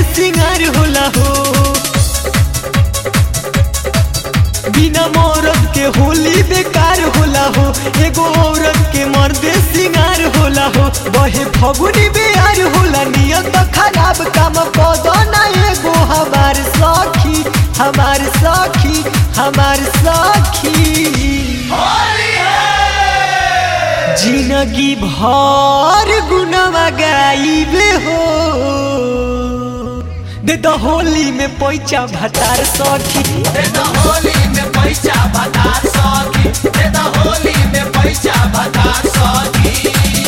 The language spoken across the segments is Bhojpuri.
सिंगार होला हो बिना मौरत के होली बेकार होला हो एगो औरत के मर्दे सिंगार होला हो बहे फगुनी बेहार होला नियत खराब काम पौधा ना एगो हमार सखी हमार सखी हमार सखी जिंदगी भर गुनवा गाइबे हो दे तो होली में पैचा भतार सखी देता होली में पैसा बता सकी देता होली में पैसा बता सकी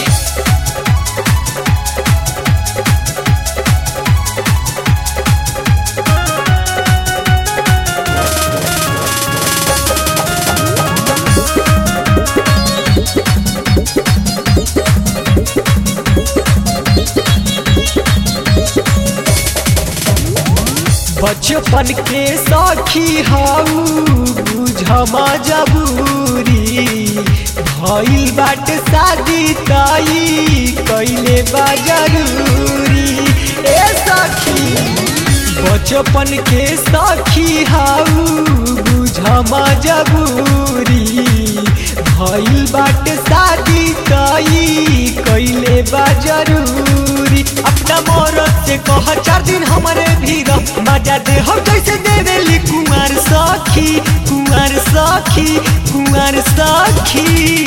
बचपन के सखी हाउ बुझ मजबूरी भइल बाट शादी ताई कैले बा जरूरी ए सखी बचपन के सखी हाउ बुझ मजबूरी भइल बाट शादी ताई कैले बा जरूरी अपना मौरत से कह चार दिन हमारे भी रह मजा दे हम जैसे देवेली कुमार सखी कुमार सखी कुमार सखी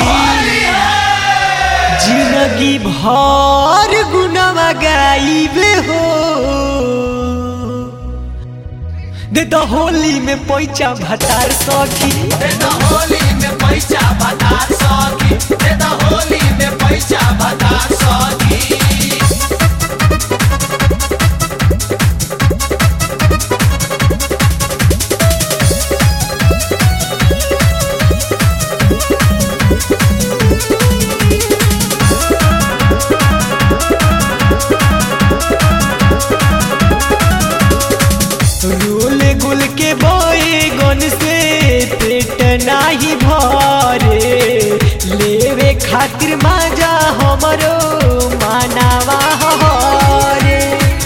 जिंदगी भर गुनवा गाइबे हो दे तो होली में पैचा भतार सखी देता होली में पैसा बता सकी देता होली में पैसा बता सकी रोल गुल के बोए गन से पेट नाही भरे लेवे खातिर माजा हमरो मानावा हरे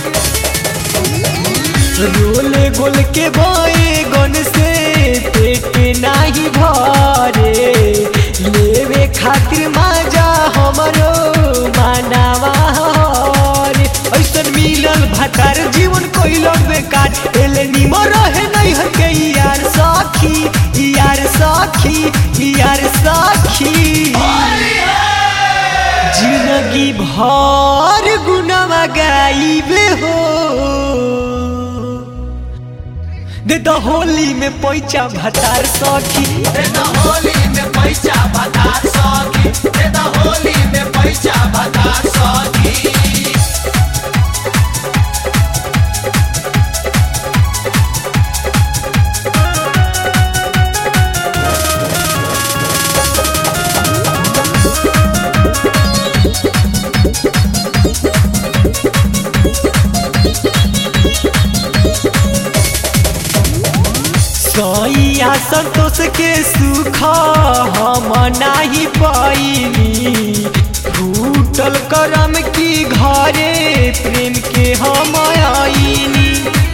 रोल गुल के बोए गन से पेट नाही भरे लेवे खातिर माजा हमरो मानावा हरे ऐसन मिलल भतार जीवन कोइलो बेकार एले निमो रहे नहीं हर के यार सखी यार सखी यार सखी जिंदगी भर गुनवा गाइबे हो दे तो होली में पैचा भतार सखी देता होली में पैसा बता सकी देता होली में पैसा बता सकी सैया संतोष के सुख हम नाही पाइनी फूटल करम की घरे प्रेम के हम आईनी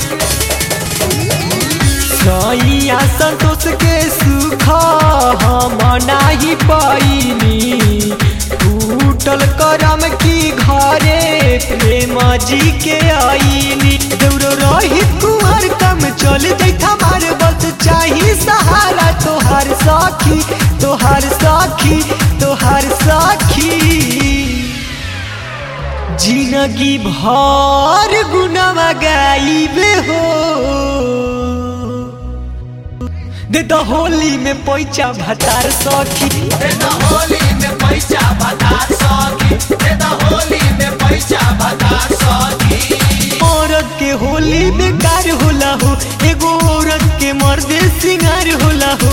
सैया संतोष के सुख हम नाही पाइनी फूटल करम की घरे प्रेम जी के आईनी देवरो रही कुमार कम चल जैठा मार बस चाही सहारा तोहार साखी तोहार साखी तोहार साखी जिंदगी भर गुनवा गाइबे हो दे तो होली में पैचा भतार सखी देता होली में पैसा बता सकी देता होली में पैसा बता सकी औरत के होली बेकार होला हो एगो औरत के मर्दे सिंगार होला हो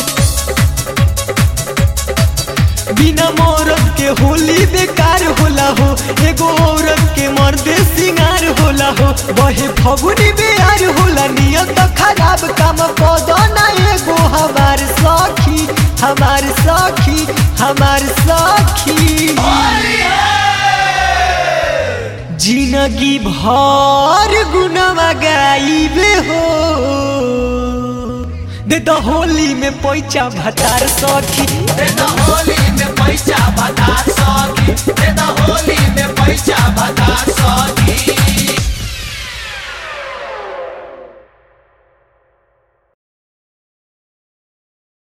बिना मौरत के होली बेकार होला हो एगो औरत के मर्दे सिंगार होला हो बहे फगुनी बेहार होला नियत खराब काम पौधा ना एगो हमार सखी हमार सखी हमार सखी जिन जिंदगी भर गुनावा गाइबे हो दे तो होली में पैसा भतार सखी दे द